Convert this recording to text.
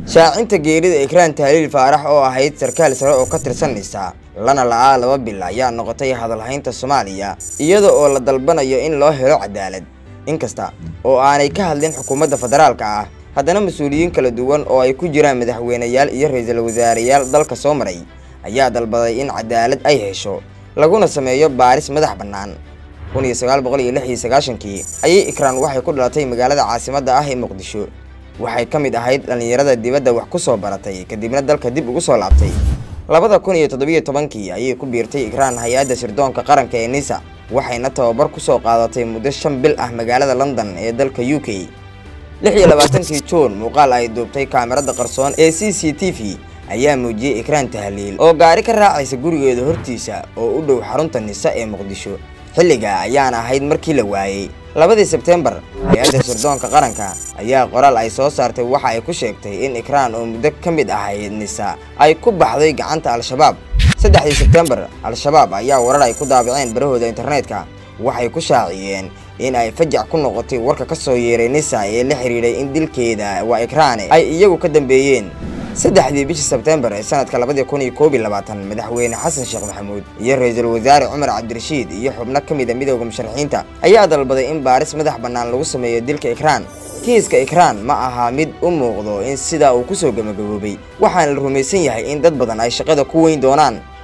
shaacinta geerida ikraan tahliil faarax oo ahayd sarkaal sare oo ka tirsan nisa lana la-aa laba bil ayaa noqotay hadalhaynta soomaaliya iyada oo la dalbanayo in loo helo cadaalad inkasta oo aanay ka hadlin xukuumadda federaalka ah haddana mas-uuliyiin kala duwan oo ay ku jiraan madaxweyneyaal iyo ra-iisul wasaareyaal dalka soo maray ayaa dalbaday in cadaalad ay hesho laguna sameeyo baaris madax bannaan kun iyo sagaal boqol iyo lix iyo sagaashankii ayay ikraan waxay ku dhalatay magaalada caasimadda ah ee muqdisho waxay ka mid ahayd dhallinyarada dibadda wax ku soo baratay kadibna dalka dib ugu soo laabtay labada kun iyo toddobiyo tobankii ayay ku biirtay ikraan hay-adda sirdoonka qaranka ee nisa waxayna tababar ku soo qaadatay muddo shan bil ah magaalada london ee dalka u k lix iyo labaatankii juun muuqaal ay duubtay kaamirada qarsoon ee c c t v ayaa muujiyey ikraan tahliil oo gaari ka raacaysa gurigeeda hortiisa oo u dhow xarunta nisa ee muqdisho xilliga ayaana ahayd markii la waayey labadii sebtembar hay-adda sirdoonka qaranka ayaa qoraal ay soo saartay waxa ay ku sheegtay in ikraan oo muddo ka mid ahayd nisa ay ku baxday gacanta al-shabaab saddexdii sebtembar al-shabaab ayaa warar ay ku daabaceen barahooda internetka waxay ku shaaciyeen in ay fajac ku noqotay warka ka soo yeeray nisa ee la xidhiidhay in dilkeeda waa ikraane ay iyagu ka dambeeyeen saddexdii bishii sebtembar ee sanadka labadii kun iyo koob iyo labaatan madaxweyne xasan sheekh maxamuud iyo ra-iisul wasaare cumar cabdirashiid iyo xubno ka mid a midooda musharaxiinta ayaa dalbaday in baaris madax bannaan lagu sameeyo dilka ikraan kiiska ikraan ma aha mid u muuqdo in sidaa uu kusoo gabagaboobay waxaana la rumaysan yahay in dad badan ay shaqada ku weyn doonaan